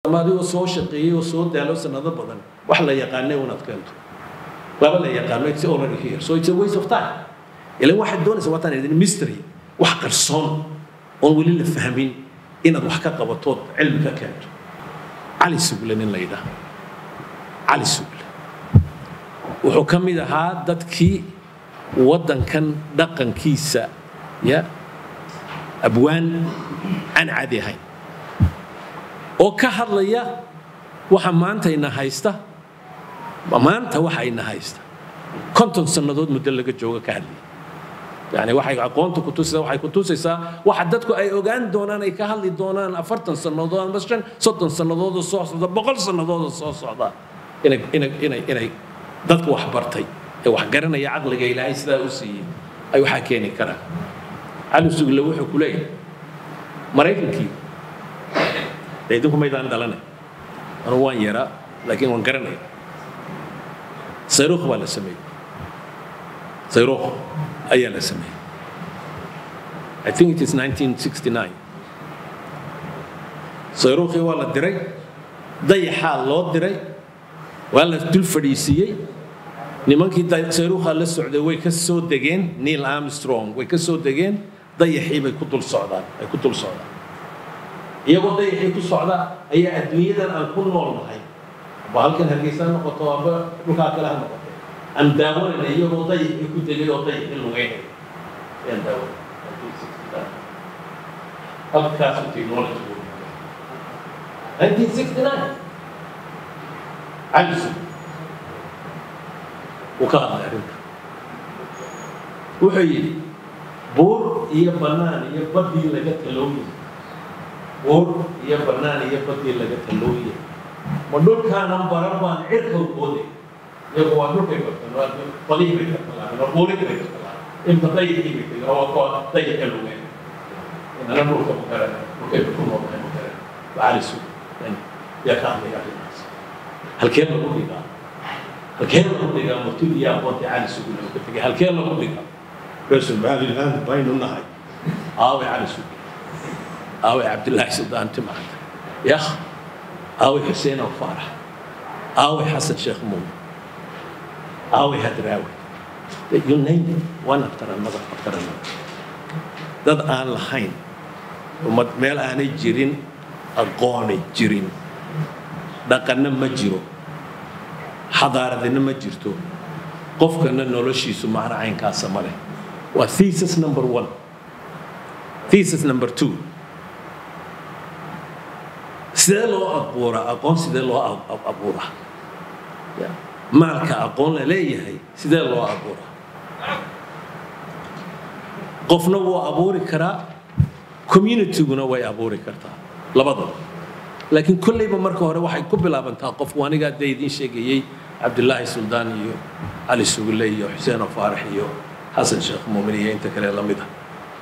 adigoo soo shaqeeyey oo soo daalo sanado badan wax la yaqaanay unaad keento laba la yaqaano it's already here so it's a waste of time ilan waxaad doonaysa waataan idin mystery wax qarsoon oon weli la fahmin inaad wax ka qabatood cilmi ka keento cali sugle nin la yidhaah cali sugle wuxuu ka mid ahaa dadkii waddankan dhaqankiisa ya abwaan aan caadi ahayn oo ka hadlaya waxa maanta ina haysta maanta waxa ina haysta konton sannadood muddo laga jooga ka hadlaya yani waxay aqoonta kutusaysaa waxay kutusaysaa waxa dadku ay ogaan doonaan ay ka hadli doonaan afartan sannadood ama shan soddon sannadood oo soo socda boqol sannadood oo soo socda inay inay inay inay dadka wax bartay ee wax garanaya caqliga ilaahay sidaa u siiyey ay waxaa keeni karaan cali sugle wuxuu ku leeyahay maraykankii dee idinku maydaan dhalanay anugu waan yaraa laakiin waan garanaya sayruukh baa la sameeyey sayruukh ayaa la sameeyey I think it is 1969 sayruukhii waa la diray dayaxaa loo diray waa la dul fadhiisiiyey nimankii sayruukhaa la socday way ka soo degeen neil armstrong way ka soo degeen dayaxii bay ku dul socdaan ay ku dul socdaan iyagoo dayaxii ku socda ayaa adduunyadan aan ku nool nahay aba halkan hargeysa ha noqoto aba dhulkaa kale ha noqoto aan daawanayna iyagoo dayaxii ku degay oo dayaxii lugeynay ayaan daawanay halkaasu technology buu 1969 cali sug wuu ka hadlay arrinta wuxuu yidhi buur iyo bannaan iyo baddii laga talooyay buur iyo bannaan iyo baddii laga talooyay ma dhulkaanan baran baan cirka booday iyagu waa dhulkay bartaan badihii bay ka talaabeen oo buurihii bay ka talaabeen inta dayixii bay tegeen oo waa dayaxa lugeen inana dhulka ma garan dhulkay ku noolnahay ma garan bacali sug yaa ka hadlaya arrintaas halkee lagu dhigaa halkee lagu dhigaa murtidii aqoontii cali sugi lagu ka tegay halkee lagu dhigaa reer somaliland baynu nahay aaway cali sugi aaway cabdillaahi suldaan timacad yah aaway xuseen oo faarax aaway xasan sheekh muume aaway hadraawi you name it one after another after another dad aan lahayn ummad meel aanay jirin aqoonay jirin dhaqanna ma jiro xadaaradina ma jirto qofkana noloshiisu macno caynkaasa ma leh waa thesis number one thesis number two sidee loo abuuraa aqoon sidee loo abuuraa maalka aqoon la leeyahay sidee loo abuuraa qofna wuu abuuri karaa communityguna way abuuri kartaa labadaba laakiin kollayba marka hore waxay ku bilaabantaa qofku anigaa dee idiin sheegayey cabdillaahi suldaan iyo cali sugulle iyo xuseen faarax iyo xasan sheekh muumin iyo inta kale la mid ah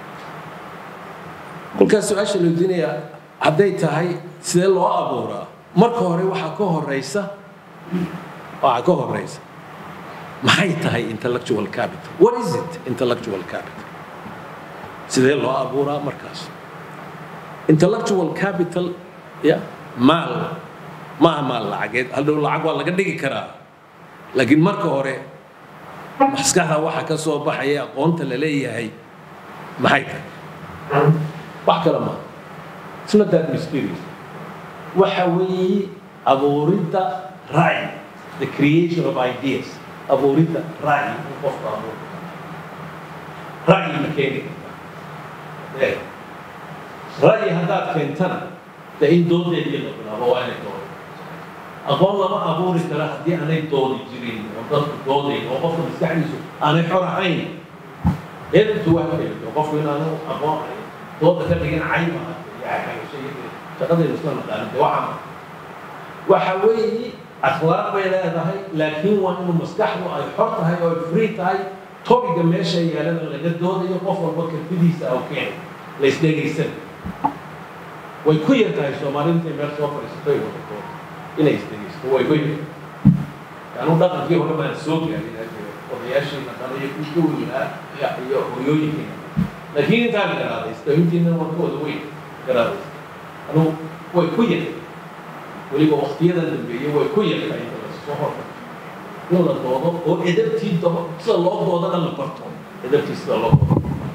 kolkaas su-aasha la weydiinayaa hadday tahay sidee loo abuuraa marka hore waxaa ka horeysa waxaa ka horeysa maxay tahay intellectual capital what is it intellectual capital sidee loo abuuraa markaas intellectual capital ya maal maaha maal lacageed hadhow lacag waa laga dhigi karaa laakiin marka hore maskaxda waxa ka soo baxaya aqoonta la leeyahay maxay tahay wax kale maaha it's not that mysterious waxa weeye abuuridda ra'yi the creation of ideas abuuridda ra'yi in qofka abuur ra'yi ma keeni kartaa ra'yi haddaad keentana dee in doodeedii la bilaabo waa inay doodo aqoon lama abuuri kara haddii aanay doodi jirin oo dadku doodayn oo qofka maskaxdiisu aanay xor ahayn eedintu waa keento qofku inaanu aqoon dooda ka dhigin cayma shaqadaynu isla naqaanin dee waxa waxa weeye akhlaaq bay leedahay laakiin waa inuu maskaxdu ay xor tahay oo ay free tahay topiga meesha yaalana laga doodayo qof walba kartidiisa aw keen la isdhegaysan way ku yar tahay soomaalida intay meel soo fadhiisato ay wadato inay isdhegaysto way ku yar anu dhaqankii hore baan soo gaarin odayaashiina dhale iyo kuwii ka weynaa iyo hooyooyinkiina laakiin intaan garaadaysta intiina waa ka wada weyn garaadaysta anu way ku yar weliba waqtiyadan dambeeyey way ku yartahay inta lasoo hormarto in la doodo oo edabtii dabo sida loo doodana la barto edabtii sida loo doodo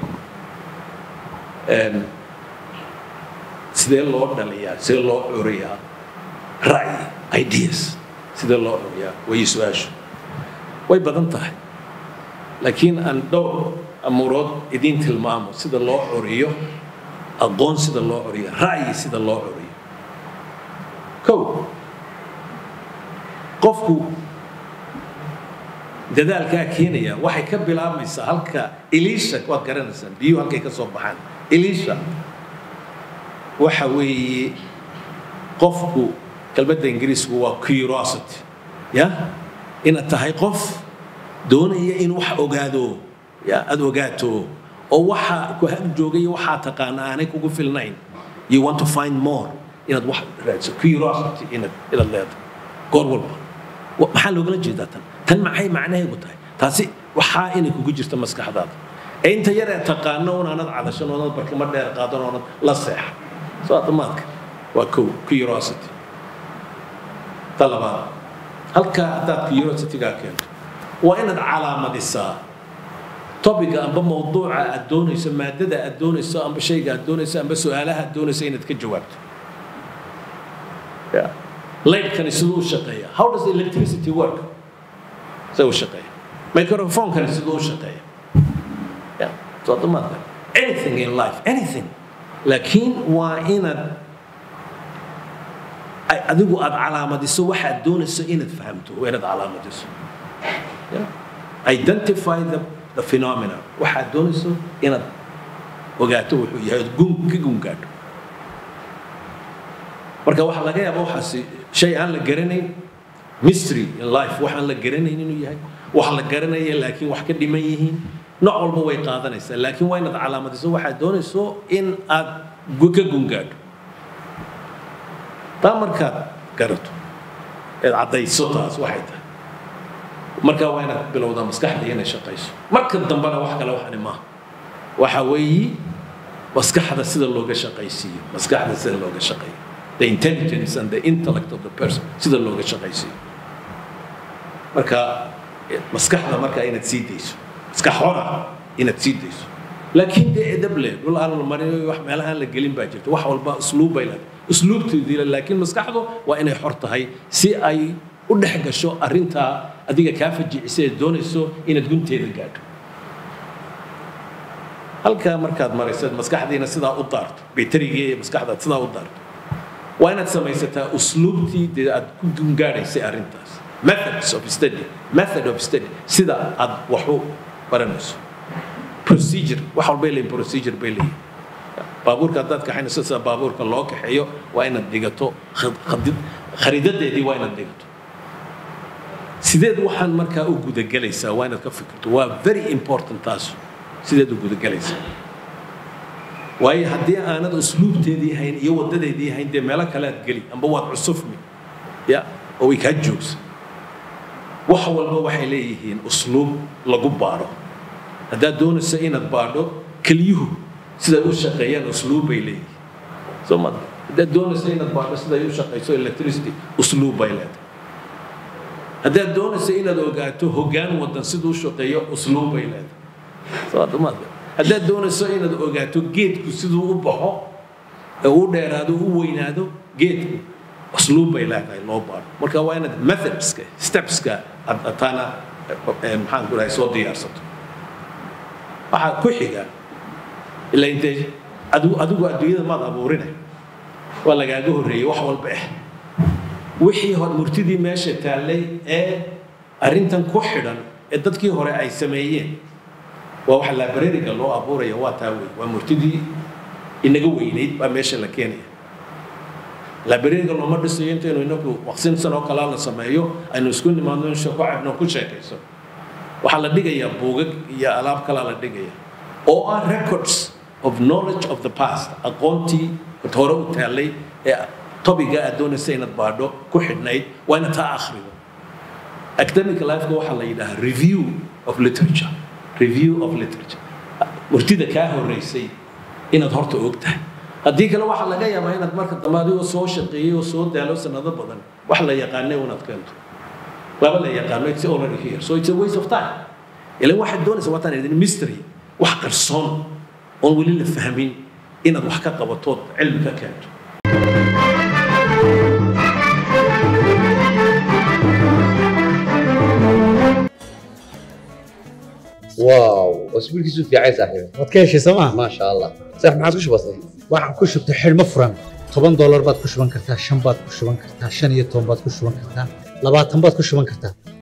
sidee loo dhaliyaa sidee loo curiyaa ra'yi ideas sidee loo curiyaa way su-aashu way badan tahay laakiin aan dhowr amuurood idiin tilmaamo sida loo curiyo aqoon sida loo curiyo ra'yi sida loo curiyo kow qofku dadaalkaa keenaya waxay ka bilaabmaysaa halka eliisha waad garanaysaan biyuhu halkay ka soo baxaan eliisha waxa weeye qofku kelmadda ingiriisku waa curiosity ya inaad tahay qof doonaya in wax ogaado ya aad ogaato oo waxa ku hag joogay waxaa taqaana aanay kugu filnayn you want to find more inaad wax raadso curiosity inaad inaad leedahay goor walba maxaa loogala jeedaa tan tan maxay macnaheedu tahay taasi waxaa inay kugu jirta maskaxdaada ee inta yar ee taqaano unaanad cadashan oonad barkimo dheer qaadan oonad la seexa soo adamaadka waa kow curiosity ta labaad halkaa haddaad curiositygaa keento waa inaad calaamadisaa topiga amba mawduuca aad doonayso maadada aad doonayso amba shayga aad doonayso amba su-aalaha aad doonayso inaad ka jawaabto laydhkani siduu u shaqeeya how does electricity work siduu u shaqeeya microphonkani siduu u shaqeeya yeah. so adamaadka anything in life anything laakiin waa inaad adigu aad calaamadiso waxaad doonayso inaad fahamto waa inaad calaamadiso identify the, the phenomena waxaad doonayso inaad ogaato wuxuu yahay ood gun ka gungaadho marka waxaa laga yaaba waxaasi shay aan la garanayn mystery in life wax aan la garanayn inuu yahay wax la garanaya laakiin wax ka dhiman yihiin nooc walba way qaadanaysaa laakiin waa inaad calaamadiso waxaad doonayso in aad ka gungaadho taa markaad garato eed caddayso taas waxay tahay markaa waa inaad bilowdaa maskaxda inay shaqayso marka dambena wax kale waxani maaha waxa weeyi maskaxda sida looga shaqaysiiyo maskaxda sida looga shaqeeyo the intelligence and the intellect of the person sida looga shaqaysiiyo marka maskaxda markaa inaad sii dayso maskax hora inaad sii dayso laakiin dee edab leh dhul aan la marin wax meelahaan la gelin baa jirta wax walba usluub bay leedahay usluubteedii le laakiin maskaxdu waa inay xor tahay si ay u dhex gasho arrintaa adiga kaa fajicisay ee doonayso inaad gunteeda gaadho halkaa markaad marayso maskaxdiina sidaa u daarto baytarigii ee maskaxdaad sidaa u daarto waa inaad samaysataa usluubtii dee aad ku gungaadhaysay arrintaas methods of study method of study sida aad wax u baranayso procedure wax walbay leeyihin procedure bay leeyihin baabuurka haddaad kaxaynayso sida baabuurka loo kaxeeyo waa inaad dhigato khariidadeedii waa inaad dhigato sideed waxaan markaa u gudagelaysaa waa inaad ka fikirto waa very important taas sideed u gudagelaysaa waayo haddii aanad usluubteedii hayn iyo wadadeedii hayn dee meelo kale aad geli amba waad cusufmi ya oo way kaa joogsa wax walba waxay leeyihiin usluub lagu baadho haddaad doonayso inaad baadho keliyuhu siday u shaqeeyaan usluub bay leeyihiin soo ma haddaad doonayso inaad baadho siday u shaqeyso electricity usluub bay leedahay haddaad doonayso inaad ogaato hoggaan wadan siduu u shaqeeyo usluub bay leedahay soo adamaad haddaad doonayso inaad ogaato geedku siduu u baxo ee u dheeraado u weynaado geedku usluub bay leedahay loo baadho marka waa inaad methodska stepska ataana maxaan ku dhahay soo diyaarsato waxaa ku xiga ilaa intee adigu adigu adduunyada maad abuurine waa lagaaga horreeyey wax walba ah wixii hor murtidii meesha taallay ee arrintan ku xidhan ee dadkii hore ay sameeyeen waa waxa librariga loo abuuraya waa taa wey waa murtidii inaga weynayd baa meesha la keenaya librariga looma dhisayo intaynu inagu waqsin sanoo kalaa la sameeyo aynu isku nimaadno in shako cabno ku sheekayso waxaa la dhigayaa buugag iyo alaab kalaa la dhigaya oo ah records of knowledge of the past aqoontii hore u taallay ee topiga aad doonaysa inaad baadho ku xidhnayd waa inaad taa akhrido academic lifeka waxaa la yidhahaa review of literature review of literature murtida kaa horreysay inaad horta og tahay haddii kale waxaa laga yaabaa inaad marka dambe adigoo soo shaqeeyey oo soo daalo sanado badan wax la yaqaanay unaad keento laba la yaqaano it's already here so it's a waste of time ilan waxaad doonaysa waataan idin mystery wax qarsoon oon weli la fahmin inaad wax ka qabatood cilmi ka keento واو اسبوعك في عايز صاحبي waad ka heshay sooma ما شاء الله صح ما عاد وش بصير waxaan ku shubtay xidhmo furan toban doolar baad ku shuban kartaa shan baad ku shuban kartaa shan iyo toban baad ku shuban kartaa labaatan baad ku shuban kartaa